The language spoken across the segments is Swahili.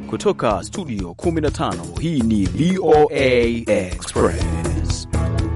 Kutoka studio 15 hii ni VOA Express.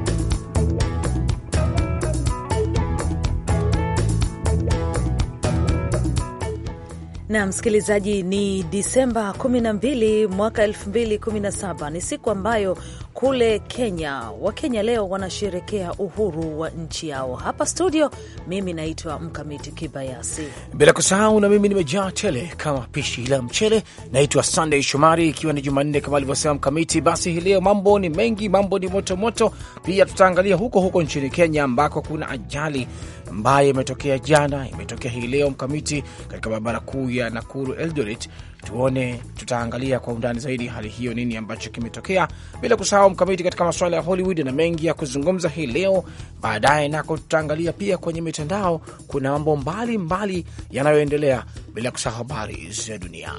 na msikilizaji, ni Disemba 12 mwaka 2017. Ni siku ambayo kule Kenya Wakenya leo wanasherekea uhuru wa nchi yao. Hapa studio, mimi naitwa Mkamiti Kibayasi, bila kusahau na mimi nimejaa tele kama pishi la mchele. Naitwa Sunday Shomari, ikiwa ni Jumanne kama alivyosema Mkamiti. Basi hii leo mambo ni mengi, mambo ni motomoto moto. Pia tutaangalia huko huko nchini Kenya ambako kuna ajali ambayo imetokea jana, imetokea hii leo Mkamiti, katika barabara kuu ya Nakuru Eldoret. Tuone, tutaangalia kwa undani zaidi hali hiyo, nini ambacho kimetokea, bila kusahau Mkamiti, katika masuala ya Hollywood na mengi ya kuzungumza hii leo. Baadaye nako tutaangalia pia kwenye mitandao, kuna mambo mbalimbali yanayoendelea, bila kusahau habari za dunia.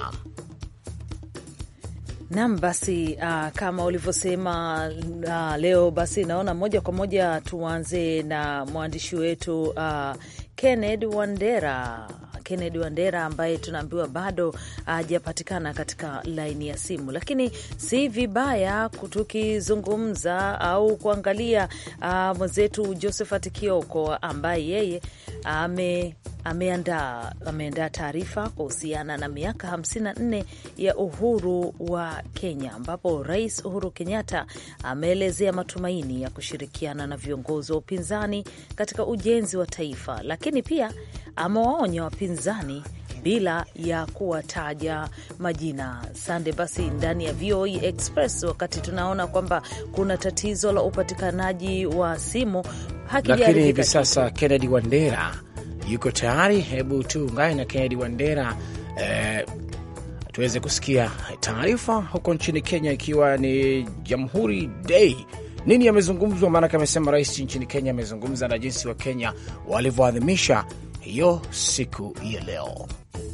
Nam, basi uh, kama ulivyosema uh, leo basi naona moja kwa moja tuanze na mwandishi wetu uh, Kennedy Wandera. Kennedy Wandera ambaye tunaambiwa bado hajapatikana uh, katika laini ya simu, lakini si vibaya tukizungumza au kuangalia uh, mwenzetu Josephat Kioko ambaye yeye ame ameandaa ameandaa taarifa kuhusiana na miaka 54 ya uhuru wa Kenya, ambapo Rais Uhuru Kenyatta ameelezea matumaini ya kushirikiana na viongozi wa upinzani katika ujenzi wa taifa, lakini pia amewaonya wapinzani bila ya kuwataja majina. Sande, basi ndani ya VOA Express, wakati tunaona kwamba kuna tatizo la upatikanaji wa simu, lakini hivi sasa Kennedy Wandera yuko tayari. Hebu tuungane na Kennedy Wandera eh, tuweze kusikia taarifa huko nchini Kenya, ikiwa ni Jamhuri Day. Nini yamezungumzwa? Maanake amesema rais nchini Kenya amezungumza na jinsi wa Kenya walivyoadhimisha hiyo siku ya leo.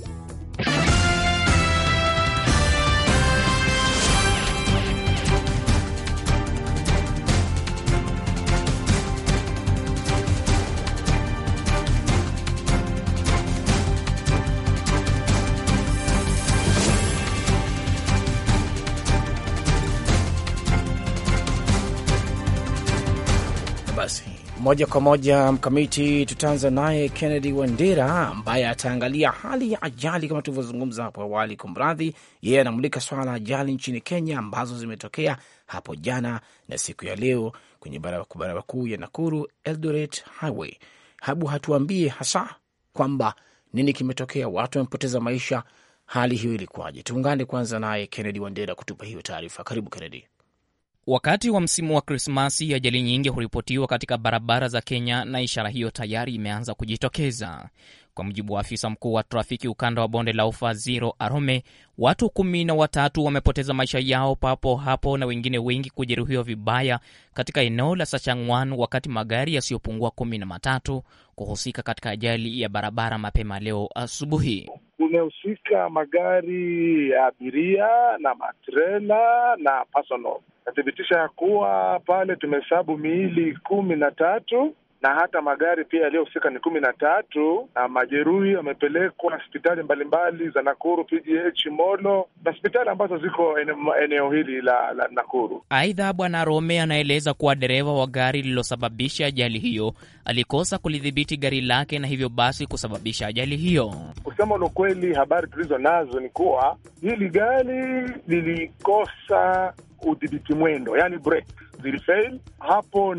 Moja kwa moja mkamiti, tutaanza naye Kennedy Wandera ambaye ataangalia hali ya ajali kama tulivyozungumza hapo awali. Kumradhi, yeye anamulika swala la ajali nchini Kenya ambazo zimetokea hapo jana na siku ya leo kwenye barabara kuu ya Nakuru Eldoret Highway. Hebu hatuambie hasa kwamba nini kimetokea, watu wamepoteza maisha, hali hiyo ilikuwaje? Tuungane kwanza naye Kennedy Wandera kutupa hiyo taarifa. Karibu Kennedy. Wakati wa msimu wa Krismasi, ajali nyingi huripotiwa katika barabara za Kenya na ishara hiyo tayari imeanza kujitokeza. Kwa mujibu wa afisa mkuu wa trafiki ukanda wa bonde la ufa Ziro Arome, watu kumi na watatu wamepoteza maisha yao papo hapo na wengine wengi kujeruhiwa vibaya katika eneo la Sachangwan, wakati magari yasiyopungua kumi na matatu kuhusika katika ajali ya barabara mapema leo asubuhi. Kumehusika magari ya abiria na matrela na personal. Nathibitisha ya kuwa pale tumehesabu miili kumi na tatu na hata magari pia yaliyohusika ni kumi na tatu na majeruhi wamepelekwa hospitali mbalimbali za Nakuru, PGH, Molo na hospitali ambazo ziko eneo hili la, la Nakuru. Aidha, Bwana Rome anaeleza kuwa dereva wa gari lililosababisha ajali hiyo alikosa kulidhibiti gari lake na hivyo basi kusababisha ajali hiyo. Kusema la ukweli, habari tulizo nazo ni kuwa hili gari lilikosa udhibiti mwendo, yani break zilifail. Hapo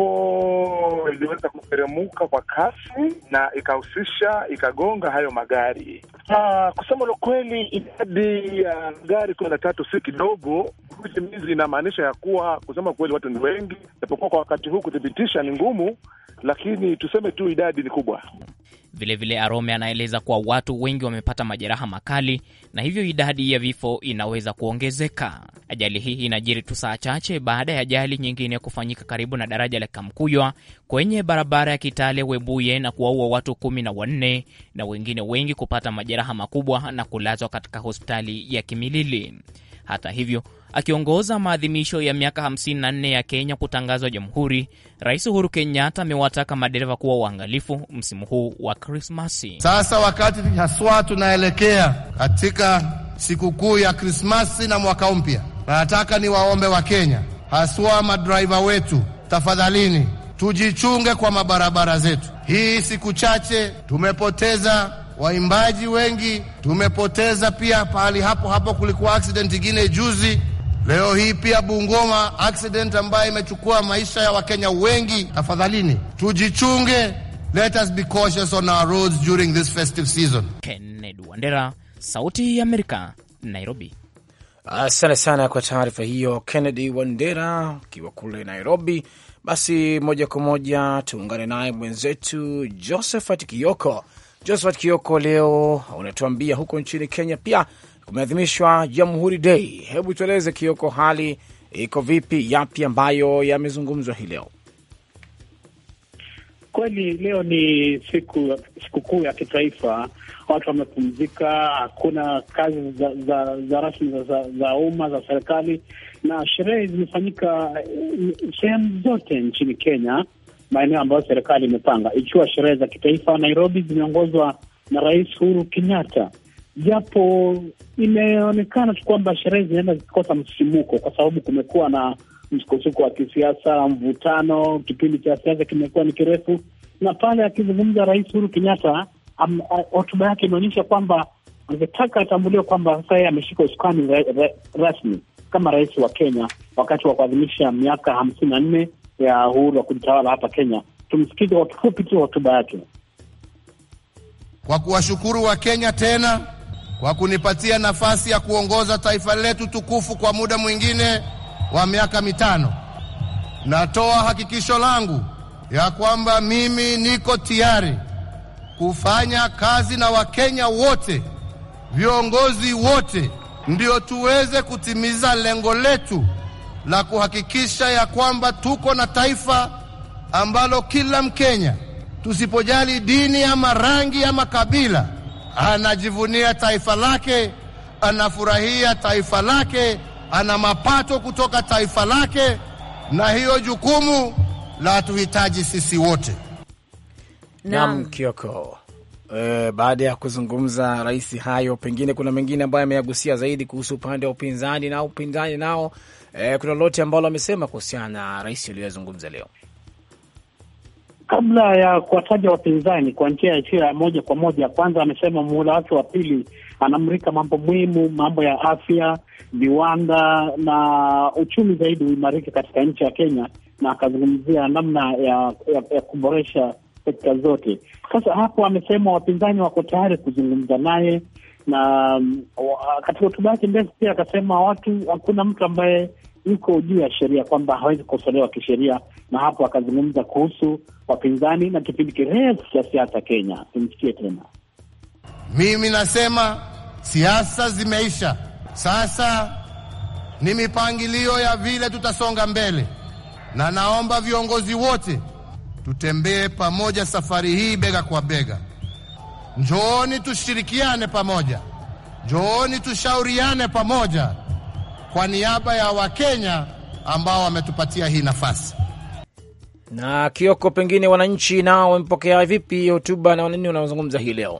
ndipo iliweza kuteremuka kwa kasi na ikahusisha ikagonga hayo magari. Uh, kusema la kweli, idadi ya uh, gari kumi na tatu si kidogo. Hizi inamaanisha ya kuwa kusema kweli watu ni wengi, japokuwa kwa wakati huu kuthibitisha ni ngumu, lakini tuseme tu idadi ni kubwa. Vilevile Arome anaeleza kuwa watu wengi wamepata majeraha makali na hivyo idadi ya vifo inaweza kuongezeka. Ajali hii inajiri tu saa chache baada ya ajali nyingine kufanyika karibu na daraja la Kamkuywa kwenye barabara ya Kitale Webuye na kuwaua watu kumi na wanne na wengine wengi kupata majeraha makubwa na kulazwa katika hospitali ya Kimilili. Hata hivyo akiongoza maadhimisho ya miaka 54 ya Kenya kutangazwa jamhuri, Rais Uhuru Kenyatta amewataka madereva kuwa uangalifu msimu huu wa Krismasi. Sasa wakati haswa tunaelekea katika sikukuu ya Krismasi na mwaka mpya, na nataka niwaombe Wakenya, haswa madraiva wetu, tafadhalini tujichunge kwa mabarabara zetu. Hii siku chache tumepoteza waimbaji wengi, tumepoteza pia pahali hapo hapo kulikuwa accident ingine juzi. Leo hii pia Bungoma accident ambayo imechukua maisha ya Wakenya wengi. Tafadhalini tujichunge, let us be cautious on our roads during this festive season. Kennedy Wandera, Sauti ya Amerika, Nairobi. Asante sana kwa taarifa hiyo, Kennedy Wandera ukiwa kule Nairobi. Basi moja kwa moja tuungane naye mwenzetu Josephat Kioko. Josephat Kioko, leo unatuambia huko nchini Kenya pia kumeadhimishwa Jamhuri Day. Hebu tueleze Kioko, hali iko vipi? Yapi ambayo yamezungumzwa hii leo? Kweli leo ni siku sikukuu ya kitaifa, watu wamepumzika, hakuna kazi za, za, za rasmi za, za, za umma za serikali, na sherehe zimefanyika sehemu zote nchini Kenya, maeneo ambayo serikali imepanga, ikiwa sherehe za kitaifa. Nairobi zimeongozwa na Rais Uhuru Kenyatta, japo imeonekana tu kwamba sherehe zinaenda zikikosa msisimuko kwa sababu kumekuwa na msukosuko wa kisiasa, mvutano, kipindi cha siasa kimekuwa ni kirefu. Na pale akizungumza Rais Uhuru Kenyatta, hotuba yake imeonyesha kwamba angetaka atambuliwe kwamba sasa yeye ameshika usukani ra, ra, rasmi kama rais wa Kenya wakati wa kuadhimisha miaka hamsini na nne ya uhuru wa kujitawala hapa Kenya. Tumsikize kwa kifupi tu hotuba yake. Kwa kuwashukuru wa Kenya tena kwa kunipatia nafasi ya kuongoza taifa letu tukufu kwa muda mwingine wa miaka mitano. Natoa hakikisho langu ya kwamba mimi niko tayari kufanya kazi na Wakenya wote, viongozi wote, ndio tuweze kutimiza lengo letu la kuhakikisha ya kwamba tuko na taifa ambalo kila Mkenya, tusipojali dini ama rangi ama kabila, anajivunia taifa lake, anafurahia taifa lake ana mapato kutoka taifa lake, na hiyo jukumu la tuhitaji sisi wote. Naam, Kioko, e, baada ya kuzungumza rais hayo, pengine kuna mengine ambayo ameyagusia zaidi kuhusu upande wa upinzani na upinzani nao, e, kuna lolote ambalo amesema kuhusiana na rais aliyoyazungumza leo? Kabla ya kuwataja wapinzani kwa njia isiyo ya moja kwa moja, kwanza amesema muhula wake wa pili anamrika mambo muhimu, mambo ya afya, viwanda na uchumi zaidi uimarike katika nchi ya Kenya, na akazungumzia namna ya, ya, ya kuboresha sekta zote. Sasa hapo amesema wapinzani wako tayari kuzungumza naye, na katika hotuba yake ndefu pia akasema watu, hakuna mtu ambaye yuko juu ya sheria, kwamba hawezi kukosolewa kisheria, na hapo akazungumza kuhusu wapinzani na kipindi kirefu cha siasa Kenya. Tumsikie tena. Mimi nasema siasa zimeisha, sasa ni mipangilio ya vile tutasonga mbele, na naomba viongozi wote tutembee pamoja safari hii bega kwa bega. Njooni tushirikiane pamoja, njooni tushauriane pamoja kwa niaba ya Wakenya ambao wametupatia hii nafasi. Na Kioko, pengine wananchi nao wamepokea vipi hotuba na wanini wanaozungumza hii leo?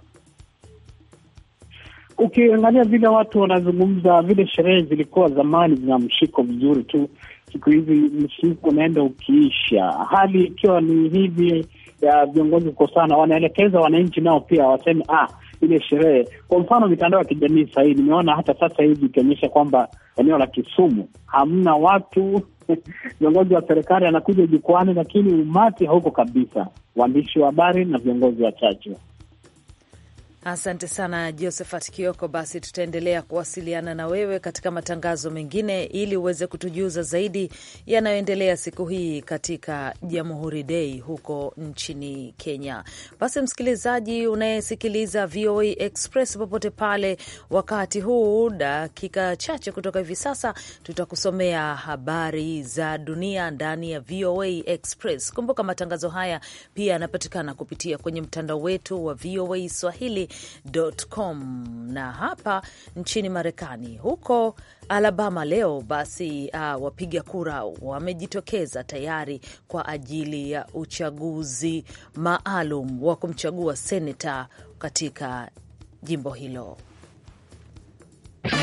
Ukiangalia vile watu wanazungumza, vile sherehe zilikuwa zamani zina mshiko vizuri tu, siku hizi mshiko unaenda ukiisha, hali ikiwa ni hivi ya viongozi kukosana, wanaelekeza wananchi nao pia waseme ah, ile sherehe. Kwa mfano mitandao ya kijamii sahii, nimeona hata sasa hivi ikionyesha kwamba eneo la Kisumu hamna watu viongozi wa serikali anakuja jukwani, lakini umati hauko kabisa, waandishi wa habari na viongozi wachache. Asante sana Josephat Kioko. Basi tutaendelea kuwasiliana na wewe katika matangazo mengine ili uweze kutujuza zaidi yanayoendelea siku hii katika Jamhuri Day huko nchini Kenya. Basi msikilizaji unayesikiliza VOA Express popote pale, wakati huu, dakika chache kutoka hivi sasa, tutakusomea habari za dunia ndani ya VOA Express. Kumbuka matangazo haya pia yanapatikana kupitia kwenye mtandao wetu wa VOA Swahili Com. Na hapa nchini Marekani, huko Alabama leo basi, uh, wapiga kura wamejitokeza tayari kwa ajili ya uchaguzi maalum wa kumchagua seneta katika jimbo hilo.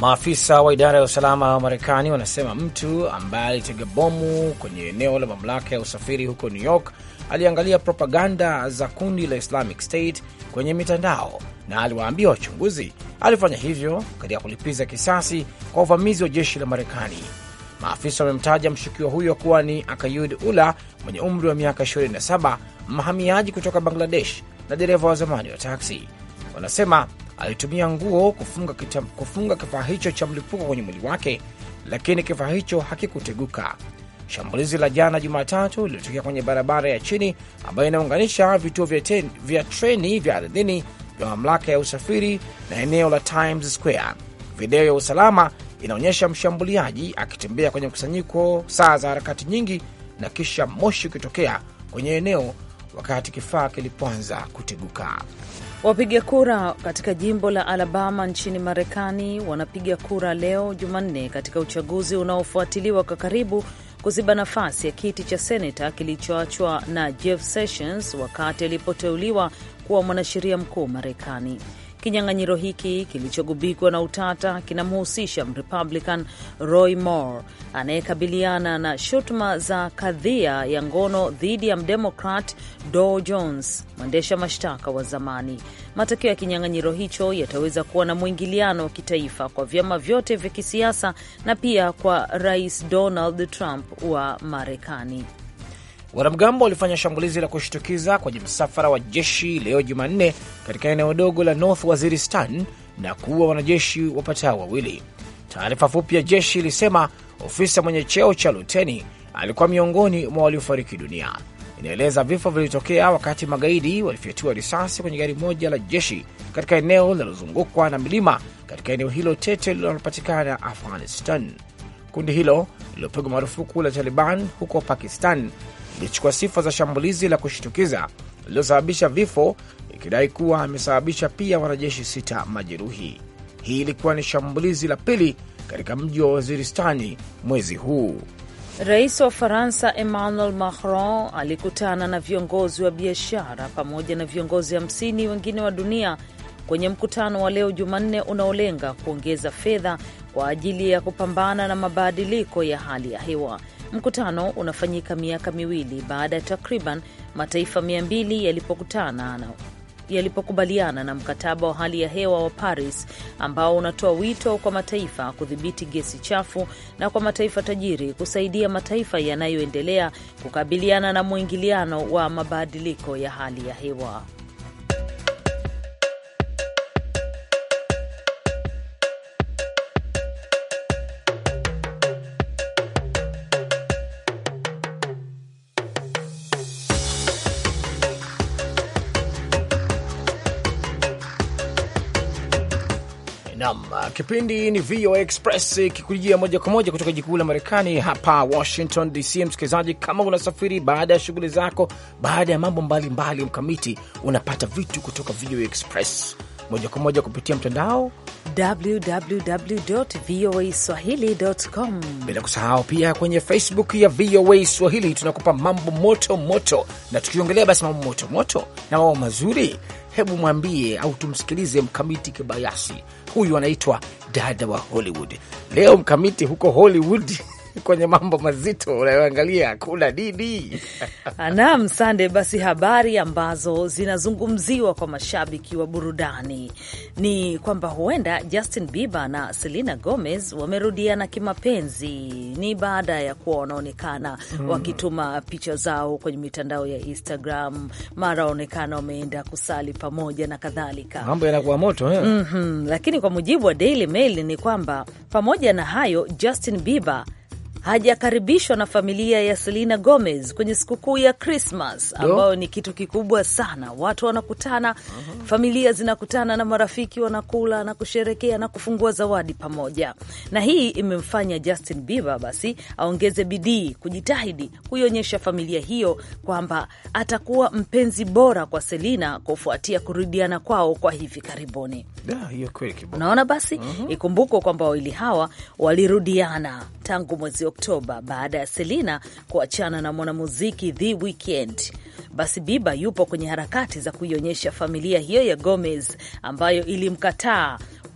Maafisa wa idara ya usalama wa Marekani wanasema mtu ambaye alitega bomu kwenye eneo la mamlaka ya usafiri huko New York aliangalia propaganda za kundi la Islamic State kwenye mitandao na aliwaambia wachunguzi alifanya hivyo katika kulipiza kisasi kwa uvamizi wa jeshi la Marekani. Maafisa wamemtaja mshukiwa huyo kuwa ni Akayud Ula mwenye umri wa miaka 27, mhamiaji kutoka Bangladesh na dereva wa zamani wa taksi. Wanasema alitumia nguo kufunga, kita, kufunga kifaa hicho cha mlipuko kwenye mwili wake, lakini kifaa hicho hakikuteguka. Shambulizi la jana Jumatatu lilitokea kwenye barabara ya chini ambayo inaunganisha vituo vya, ten, vya treni vya ardhini vya mamlaka ya usafiri na eneo la Times Square. Video ya usalama inaonyesha mshambuliaji akitembea kwenye mkusanyiko saa za harakati nyingi na kisha moshi ukitokea kwenye eneo wakati kifaa kilipoanza kuteguka. Wapiga kura katika jimbo la Alabama nchini Marekani wanapiga kura leo Jumanne katika uchaguzi unaofuatiliwa kwa karibu kuziba nafasi ya kiti cha seneta kilichoachwa na Jeff Sessions wakati alipoteuliwa kuwa mwanasheria mkuu Marekani. Kinyang'anyiro hiki kilichogubikwa na utata kinamhusisha Mrepublican Roy Moore anayekabiliana na shutuma za kadhia ya ngono dhidi ya Mdemokrat Dow Jones, mwendesha mashtaka wa zamani. Matokeo ya kinyang'anyiro hicho yataweza kuwa na mwingiliano wa kitaifa kwa vyama vyote vya kisiasa na pia kwa Rais Donald Trump wa Marekani. Wanamgambo walifanya shambulizi la kushtukiza kwenye msafara wa jeshi leo Jumanne katika eneo dogo la North Waziristan na kuua wanajeshi wapatao wawili. Taarifa fupi ya jeshi ilisema ofisa mwenye cheo cha luteni alikuwa miongoni mwa waliofariki dunia. Inaeleza vifo vilitokea wakati magaidi walifyatua risasi kwenye gari moja la jeshi katika eneo linalozungukwa na milima katika eneo hilo tete linalopatikana Afghanistan. Kundi hilo lililopigwa marufuku la Taliban huko Pakistan ilichukua sifa za shambulizi la kushtukiza lililosababisha vifo, ikidai kuwa amesababisha pia wanajeshi sita majeruhi. Hii ilikuwa ni shambulizi la pili katika mji wa Waziristani mwezi huu. Rais wa Faransa Emmanuel Macron alikutana na viongozi wa biashara pamoja na viongozi hamsini wengine wa dunia kwenye mkutano wa leo Jumanne unaolenga kuongeza fedha kwa ajili ya kupambana na mabadiliko ya hali ya hewa. Mkutano unafanyika miaka miwili baada ya takriban mataifa mia mbili yalipokutana na yalipokubaliana na mkataba wa hali ya hewa wa Paris ambao unatoa wito kwa mataifa kudhibiti gesi chafu na kwa mataifa tajiri kusaidia mataifa yanayoendelea kukabiliana na mwingiliano wa mabadiliko ya hali ya hewa. Nam, kipindi ni VOA Express kikujia moja kwa moja kutoka jikuu la Marekani hapa Washington DC. Msikilizaji, kama unasafiri baada ya shughuli zako, baada ya mambo mbalimbali mkamiti, unapata vitu kutoka VOA Express moja kwa moja kupitia mtandao www.voaswahili.com, bila kusahau pia kwenye Facebook ya VOA Swahili tunakupa mambo moto moto, na tukiongelea basi mambo moto moto na mambo mazuri, hebu mwambie au tumsikilize Mkamiti Kibayasi. Huyu anaitwa dada wa Hollywood. Leo Mkamiti huko Hollywood kwenye mambo mazito unayoangalia kuna nini? Naam, Sande. Basi habari ambazo zinazungumziwa kwa mashabiki wa burudani ni kwamba huenda Justin Bieber na Selena Gomez wamerudiana kimapenzi. Ni baada ya kuwa wanaonekana mm, wakituma picha zao kwenye mitandao ya Instagram, mara waonekana wameenda kusali pamoja na kadhalika. Mambo yanakuwa moto eh? mm -hmm. Lakini kwa mujibu wa Daily Mail ni kwamba pamoja na hayo Justin Bieber hajakaribishwa na familia ya Selena Gomez kwenye sikukuu ya Krismas ambayo ni kitu kikubwa sana. Watu wanakutana, uh -huh. familia zinakutana na marafiki wanakula na kusherekea na kufungua zawadi pamoja, na hii imemfanya Justin Bieber basi aongeze bidii, kujitahidi kuionyesha familia hiyo kwamba atakuwa mpenzi bora kwa Selena kufuatia kurudiana kwao kwa hivi karibuni. Unaona, basi uh -huh. ikumbukwe kwamba wawili hawa walirudiana tangu mwezi Oktoba baada ya Selena kuachana na mwanamuziki The Weeknd. Basi Bieber yupo kwenye harakati za kuionyesha familia hiyo ya Gomez ambayo ilimkataa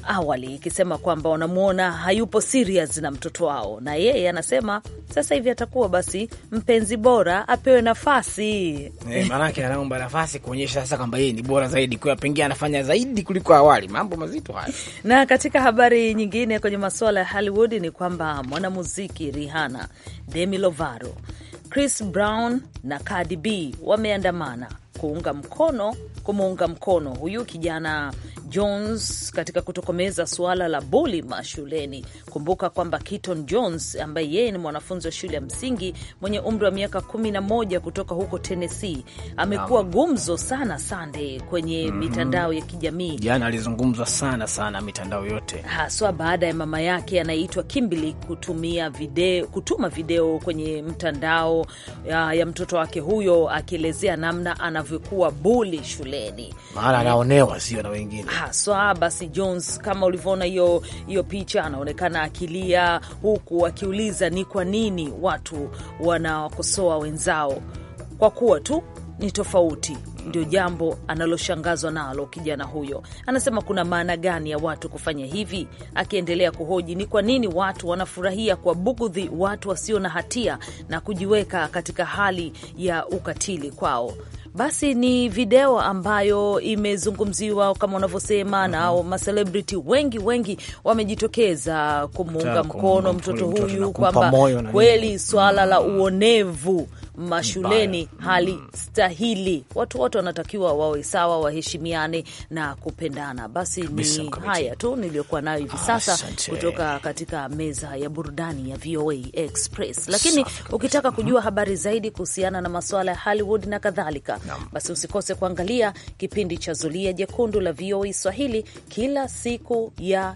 awali ikisema kwamba wanamwona hayupo serious na mtoto wao, na yeye anasema sasa hivi atakuwa basi mpenzi bora, apewe nafasi Eh, maanake anaomba nafasi kuonyesha sasa kwamba yeye ni bora zaidi, kwa pengine anafanya zaidi kuliko awali. Mambo mazito haya. Na katika habari nyingine kwenye masuala ya Hollywood ni kwamba mwanamuziki Rihanna, Demi Lovato, Chris Brown na Cardi B wameandamana kuunga mkono kumuunga mkono huyu kijana Jones katika kutokomeza suala la buli mashuleni. Kumbuka kwamba Keaton Jones ambaye yeye ni mwanafunzi wa shule ya msingi mwenye umri wa miaka kumi na moja kutoka huko Tennessee amekuwa gumzo sana Sunday kwenye mitandao ya kijamii Jana alizungumzwa sana sana mitandao yote. haswa baada ya mama yake anayeitwa Kimberly kutumia video, kutuma video kwenye mtandao ya, ya mtoto wake huyo akielezea namna anavyokuwa buli shuleni Maana anaonewa sio na wengine. haswa. Basi Jones, kama ulivyoona hiyo hiyo picha, anaonekana akilia huku akiuliza ni kwa nini watu wanawakosoa wenzao kwa kuwa tu ni tofauti. Ndio jambo analoshangazwa nalo kijana huyo. Anasema kuna maana gani ya watu kufanya hivi, akiendelea kuhoji ni kwa nini watu wanafurahia kwa bugudhi watu wasio na hatia na kujiweka katika hali ya ukatili kwao. Basi ni video ambayo imezungumziwa kama unavyosema, na macelebrity wengi wengi wamejitokeza kumuunga Kutaka mkono kumuunga mtoto mtoto na huyu kumpa kwamba moyo na kweli swala la uonevu mashuleni Mbaya. halistahili. Watu wote wanatakiwa wawe sawa, waheshimiane na kupendana. Basi Kabisa, ni mkamiti. haya tu niliyokuwa nayo hivi sasa Asante. kutoka katika meza ya burudani ya VOA Express. Lakini Safi kabisa. ukitaka kujua habari zaidi kuhusiana na masuala ya Hollywood na kadhalika, basi usikose kuangalia kipindi cha Zulia Jekundu la VOA Swahili kila siku ya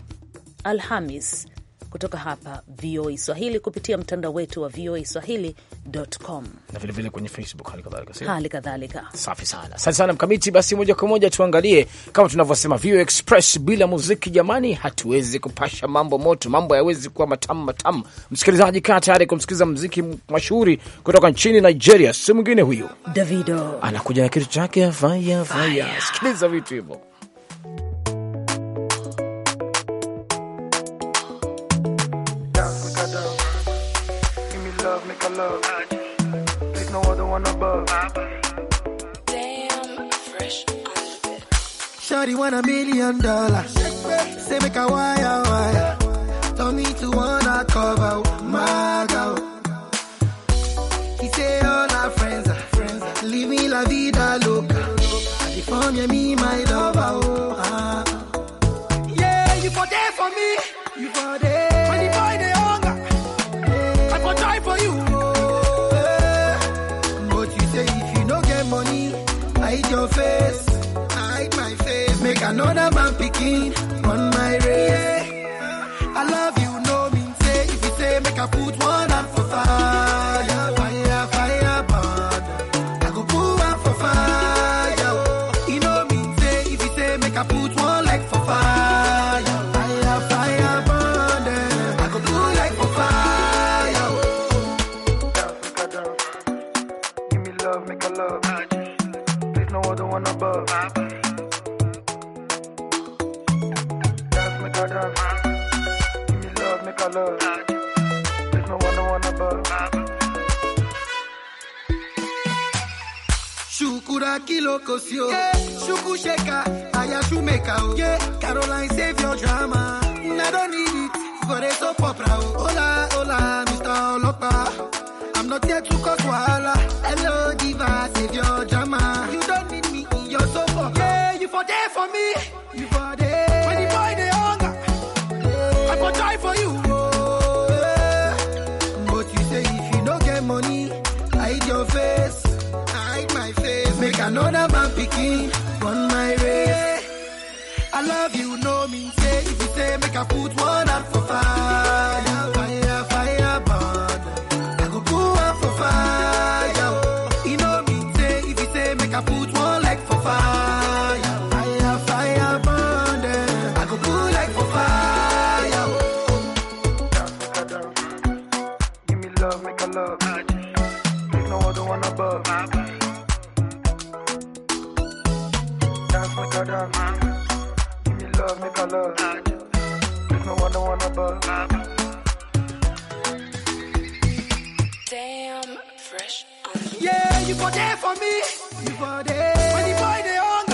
Alhamis kutoka hapa VOA Swahili kupitia mtandao wetu wa VOA Swahili.com. Na vile vile kwenye Facebook hali kadhalika. sio? Hali kadhalika Safi sana, asante sana Mkamiti. Basi moja kwa moja tuangalie, kama tunavyosema VOA Express, bila muziki jamani, hatuwezi kupasha mambo moto, mambo hayawezi kuwa matamu matamu. Msikilizaji, kaa tayari kumsikiliza muziki mashuhuri kutoka nchini Nigeria. Si mwingine huyu, Davido anakuja na kitu chake faya faya. Sikiliza vitu hivyo. dance, make a dance. Give me love, make a love. There's no other one above. Shawty want a million dollars. Say make a wire wire. Tell me to wanna cover my girl. He say all our friends are friends. Leave me la vida loca. And if on you, me my lover. Oh, ah. Yeah, you for there for me. You for there. When the boy they hunger, I for try for you. Oh, eh. But you say if you no get money, hide your face, hide my face. Make another man picking on my race. I love you, no mean say. If you say make I put one hand for fire, fire, fire, burn. I go put one for fire. You know mean say. If you say make I put one leg for fire, fire, fire, burn. I go put leg for fire. Dance, make a dance. Give me love, make a love. There's no other one above. Dance, make a dance. Give me love, make a love. There's no other one above. Shukura kilo kosio. Yeah. Shuku sheka, aya shumeka. Oh. Yeah. Caroline save your drama. I don't need it for the soap opera. Oh. Hola, hola, Mr. Olopa. I'm not here to cause wahala. Hello, diva, save your drama. You don't need me in your soap opera. Yeah, you for there for me. You for there. When the boy they hunger, I for try for you. Oh, yeah. But you say if you don't get money, hide your face, hide my face. Make another man picking on my race. I love you, no mean say. If you say make I put one hand for fire, fire, fire, burn. I go put one for fire. You know mean say. If you say make I put one leg for fire, fire, fire, burn. I go put leg for fire. Dance, make a dance. Give me love, make a love. There's no other one above. Dance, make a dance. Give me love, make a love. above. Damn, fresh on Yeah, you for there for me. You for there. When the boy they hunger,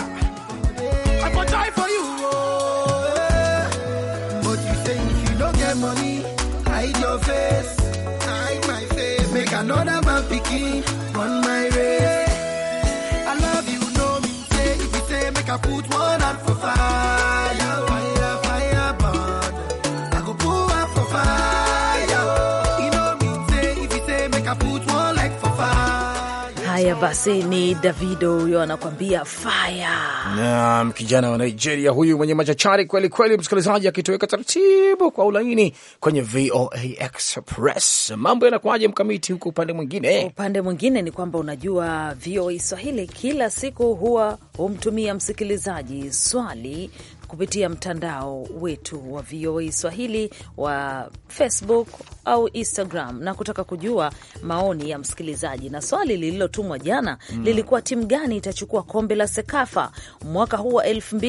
I for try for you. Oh, yeah. But you say if you don't get money, hide your face. Hide my face. Make another man picking run my race. I love you, know me. Say if you say make I put one out for fire, fire, fire, burn. I go put one for fire. You know me. Say if you say make I put one like for fire. Haya basi, ni Davido huyo anakwambia fire. Naam, kijana wa Nigeria huyu mwenye machachari kweli kweli, msikilizaji, akitoweka taratibu kwa ulaini kwenye VOA Express. Mambo yanakuwaje mkamiti huko upande mwingine? Upande mwingine ni kwamba unajua, VOA Swahili kila siku huwa humtumia msikilizaji swali kupitia mtandao wetu wa VOA Swahili wa Facebook au Instagram na kutaka kujua maoni ya msikilizaji. Na swali lililotumwa jana lilikuwa timu gani itachukua kombe la Sekafa mwaka huu wa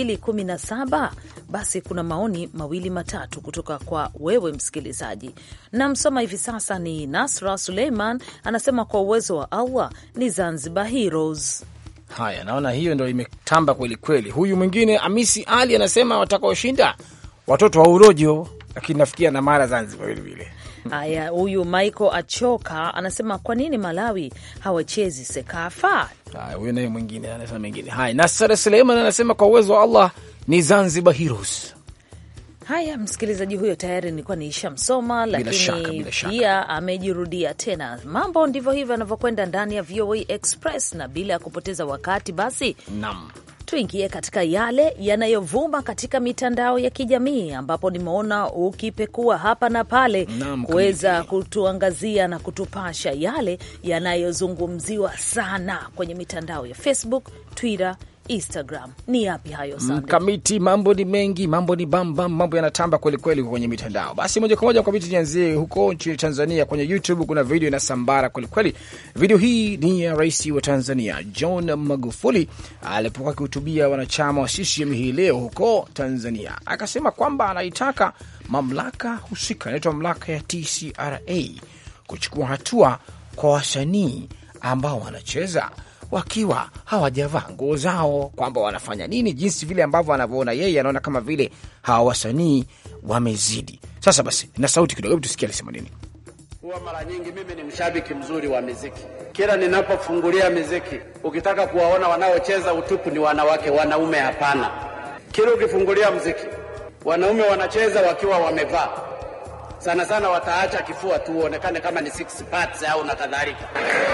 2017? Basi kuna maoni mawili matatu kutoka kwa wewe msikilizaji, na msoma hivi sasa ni Nasra Suleiman, anasema kwa uwezo wa Allah ni Zanzibar Heroes. Haya, naona hiyo ndo imetamba kweli kweli. Huyu mwingine Amisi Ali anasema watakaoshinda watoto wa urojo, lakini nafikia na mara Zanzibar vilevile. Haya, huyu Michael Achoka anasema kwa nini Malawi hawachezi Sekafa? Haya, huyu naye mwingine anasema mengine. Haya, Nasara Suleiman anasema kwa uwezo wa Allah ni Zanzibar Heroes. Haya, msikilizaji huyo tayari nilikuwa niishamsoma, lakini shaka, bila shaka. pia amejirudia tena. Mambo ndivyo hivyo yanavyokwenda ndani ya VOA Express, na bila ya kupoteza wakati, basi Naam. tuingie katika yale yanayovuma katika mitandao ya kijamii ambapo nimeona ukipekua hapa na pale Naam, kuweza kabisa. kutuangazia na kutupasha yale yanayozungumziwa sana kwenye mitandao ya Facebook, Twitter, Instagram. Ni yapi hayo Sande? Mkamiti, mambo ni mengi, mambo ni bambam, mambo yanatamba kwelikweli kwenye mitandao. Basi moja kwa moja Mkamiti, nianzie huko nchini Tanzania. Kwenye YouTube kuna video inasambara kwelikweli. Video hii ni ya rais wa Tanzania John Magufuli alipokuwa akihutubia wanachama wa CCM hii leo huko Tanzania, akasema kwamba anaitaka mamlaka husika, inaitwa mamlaka ya TCRA kuchukua hatua kwa wasanii ambao wanacheza wakiwa hawajavaa nguo zao, kwamba wanafanya nini, jinsi vile ambavyo anavyoona yeye, anaona kama vile hawa wasanii wamezidi. Sasa basi, na sauti kidogo, hebu tusikie alisema nini. Huwa mara nyingi mimi ni mshabiki mzuri wa miziki. Kila ninapofungulia miziki, ukitaka kuwaona wanaocheza utupu ni wanawake, wanaume hapana. Kila ukifungulia mziki, wanaume wanacheza wakiwa wamevaa, sana sana wataacha kifua tu uonekane kama ni six parts au na kadhalika.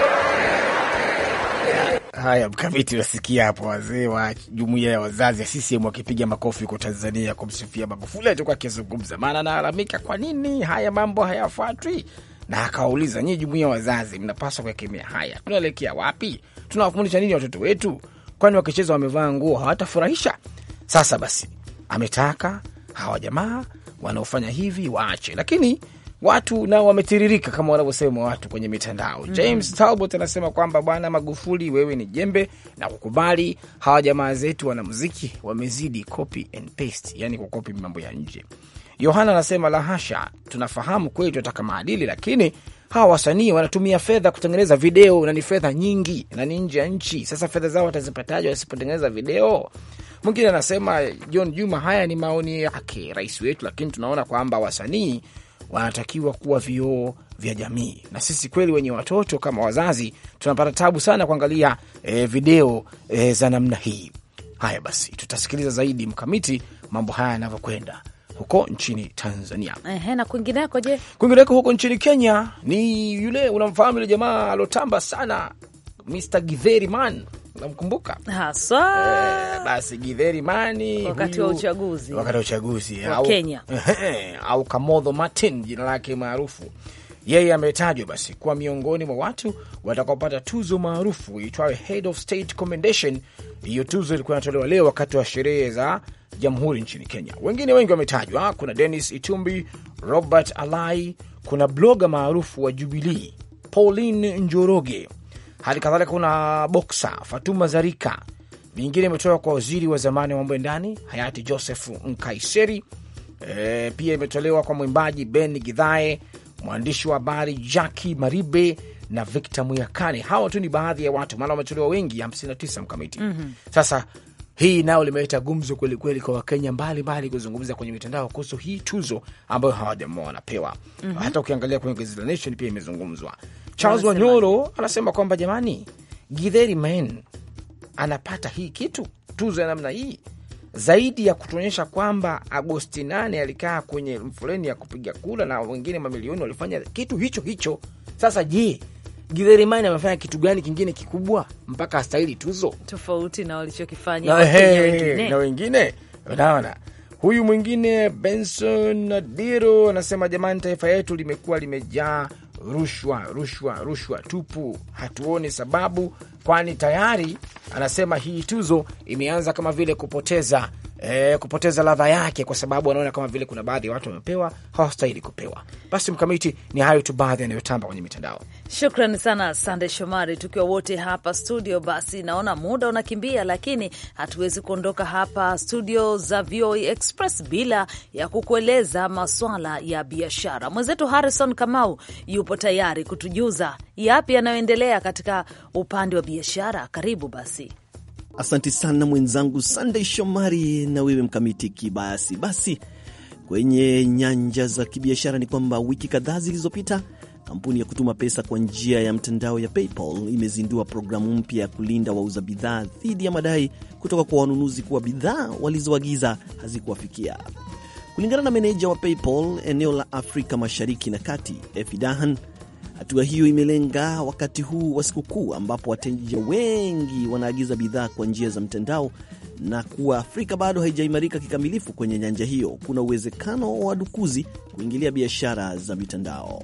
Haya, Mkamiti, unasikia hapo wazee wa jumuiya ya wazazi ya CCM wakipiga makofi huko Tanzania kumsifia Magufuli alichokuwa akizungumza, maana analalamika kwa nini haya mambo hayafuatwi, na akawauliza nyinyi jumuiya ya wazazi mnapaswa kuekemea haya, tunaelekea wapi? Tunawafundisha nini watoto wetu? Kwani wakicheza wamevaa nguo hawatafurahisha? Sasa basi, ametaka hawa jamaa wanaofanya hivi waache, lakini watu nao wametiririka kama wanavyosema watu kwenye mitandao. James Talbot anasema kwamba bwana Magufuli, wewe ni jembe na kukubali hawa jamaa zetu wanamuziki wamezidi copy and paste, yani kukopi mambo ya nje. Yohana anasema la hasha, tunafahamu kweli tunataka maadili, lakini hawa wasanii wanatumia fedha kutengeneza video na ni fedha nyingi na ni nje ya nchi. Sasa fedha zao watazipataje wasipotengeneza video? Mwingine anasema John Juma, haya ni maoni yake rais wetu, lakini tunaona kwamba wasanii wanatakiwa kuwa vioo vya jamii, na sisi kweli wenye watoto kama wazazi tunapata tabu sana kuangalia eh, video eh, za namna hii. Haya basi, tutasikiliza zaidi mkamiti mambo haya yanavyokwenda huko nchini Tanzania. Ehe, na kwingineko je? Kwingineko huko nchini Kenya ni yule unamfahamu yule jamaa alotamba sana Mr Githeri Man, unamkumbuka? Haswa Eh, basi Githeri Mani wakati huyu- wa uchaguzi wakati wa uchaguzi Wa au, Kenya. au Kamodho Martin jina lake maarufu. Yeye ametajwa basi kuwa miongoni mwa watu watakaopata tuzo maarufu itwayo Head of State Commendation. Hiyo tuzo ilikuwa inatolewa leo wakati wa sherehe za jamhuri nchini Kenya. Wengine wengi wametajwa, kuna Dennis Itumbi, Robert Alai, kuna bloga maarufu wa Jubilee Pauline Njoroge, hali kadhalika kuna boksa Fatuma Zarika. Mingine imetoka kwa waziri wa zamani wa mambo ya ndani hayati Joseph Nkaiseri. E, pia imetolewa kwa mwimbaji Ben Gidhae, mwandishi wa habari Jackie Maribe na Victor Muyakane. Hawa tu ni baadhi ya watu, maana wametolewa wengi 59 mkamiti. Sasa hii nayo limeleta gumzo kweli kweli kwa Wakenya mbalimbali kuzungumza kwenye mitandao kuhusu hii tuzo ambayo hawa jamaa wanapewa. Hata ukiangalia kwenye gazeti la Nation pia imezungumzwa. Charles Wanasema Wanyoro anasema kwamba jamani, Githeri Men anapata hii kitu tuzo ya namna hii zaidi ya kutuonyesha kwamba Agosti 8 alikaa kwenye mfoleni ya kupiga kura na wengine mamilioni walifanya kitu hicho hicho. Sasa je, Githeri Men amefanya kitu gani kingine kikubwa mpaka astahili tuzo? tofauti na walichokifanya na, Wakenya he, wengine. na wengine unaona. Huyu mwingine Benson Nadiro anasema jamani, taifa yetu limekuwa limejaa rushwa, rushwa, rushwa tupu, hatuoni sababu, kwani tayari anasema hii tuzo imeanza kama vile kupoteza eh, kupoteza ladha yake, kwa sababu anaona kama vile kuna baadhi ya watu wamepewa hawastahili kupewa. Basi mkamiti, ni hayo tu baadhi yanayotamba kwenye mitandao. Shukrani sana Sande Shomari, tukiwa wote hapa studio. Basi naona muda unakimbia, lakini hatuwezi kuondoka hapa studio za VOA Express bila ya kukueleza maswala ya biashara. Mwenzetu Harrison Kamau yupo tayari kutujuza yapi yanayoendelea katika upande wa biashara. Karibu basi. Asante sana mwenzangu Sunday Shomari na wewe mkamiti Kibayasi. Basi kwenye nyanja za kibiashara ni kwamba wiki kadhaa zilizopita kampuni ya kutuma pesa kwa njia ya mtandao ya PayPal imezindua programu mpya ya kulinda wauza bidhaa dhidi ya madai kutoka kwa wanunuzi kuwa bidhaa walizoagiza hazikuwafikia. Kulingana na meneja wa PayPal eneo la Afrika Mashariki na Kati, Efi Dahan, hatua hiyo imelenga wakati huu wa sikukuu ambapo wateja wengi wanaagiza bidhaa kwa njia za mtandao na kuwa Afrika bado haijaimarika kikamilifu kwenye nyanja hiyo, kuna uwezekano wa wadukuzi kuingilia biashara za mitandao.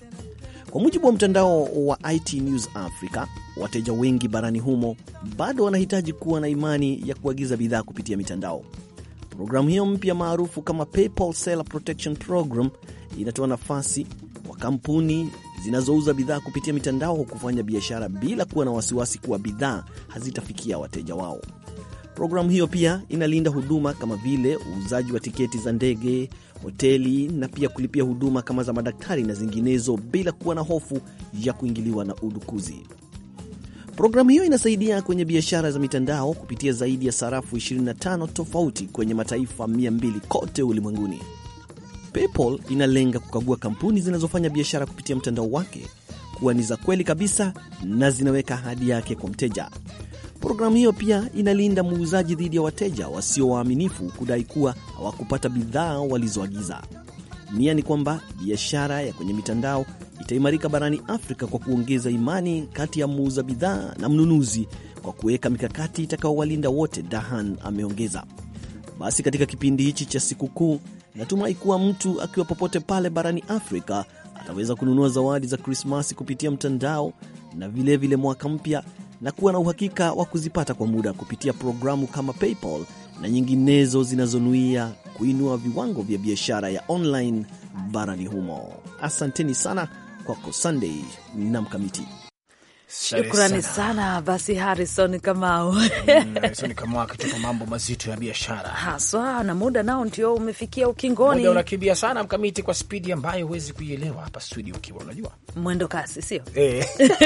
Kwa mujibu wa mtandao wa IT News Africa, wateja wengi barani humo bado wanahitaji kuwa na imani ya kuagiza bidhaa kupitia mitandao. Programu hiyo mpya maarufu kama PayPal Seller Protection Program inatoa nafasi kwa kampuni zinazouza bidhaa kupitia mitandao kufanya biashara bila kuwa na wasiwasi kuwa bidhaa hazitafikia wateja wao. Programu hiyo pia inalinda huduma kama vile uuzaji wa tiketi za ndege, hoteli na pia kulipia huduma kama za madaktari na zinginezo bila kuwa na hofu ya kuingiliwa na udukuzi. Programu hiyo inasaidia kwenye biashara za mitandao kupitia zaidi ya sarafu 25 tofauti kwenye mataifa 200 kote ulimwenguni. PayPal inalenga kukagua kampuni zinazofanya biashara kupitia mtandao wake kuwa ni za kweli kabisa na zinaweka ahadi yake kwa mteja. Programu hiyo pia inalinda muuzaji dhidi ya wateja wasio waaminifu kudai kuwa hawakupata bidhaa walizoagiza. Nia ni kwamba biashara ya kwenye mitandao itaimarika barani Afrika kwa kuongeza imani kati ya muuza bidhaa na mnunuzi kwa kuweka mikakati itakayowalinda wote, Dahan ameongeza. Basi katika kipindi hichi cha sikukuu, natumai kuwa mtu akiwa popote pale barani Afrika ataweza kununua zawadi za Krismasi kupitia mtandao na vilevile vile mwaka mpya na kuwa na uhakika wa kuzipata kwa muda kupitia programu kama PayPal na nyinginezo zinazonuia kuinua viwango vya biashara ya online barani humo. Asanteni sana kwako Sunday na Mkamiti. Shukrani sana basi Harrison Kamau Ni kama akitupa mambo mazito ya biashara. haswa, na muda nao ndio umefikia ukingoni. Muda unakimbia sana mkamiti, kwa spidi ambayo huwezi kuielewa hapa studio ukiwa unajua Mwendo kasi, sio? Eh.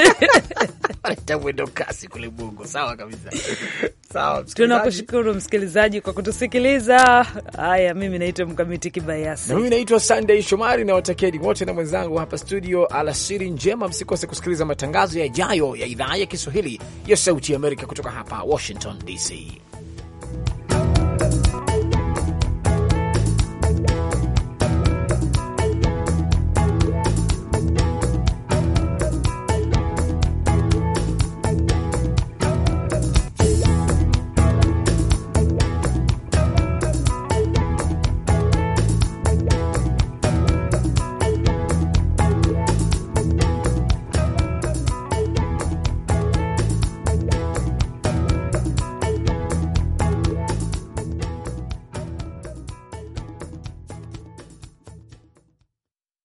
Anaita mwendo kasi kule Bongo. Sawa kabisa. Sawa msikilizaji. Tunakushukuru msikilizaji kwa kutusikiliza. Haya, mimi naitwa Mkamiti Kibayasi. Na mimi naitwa Sunday Shomari na watakeni wote na mwenzangu hapa studio, alasiri njema. Msikose kusikiliza matangazo yajayo ya idhaa ya Kiswahili ya Sauti ya Amerika kutoka hapa Washington DC.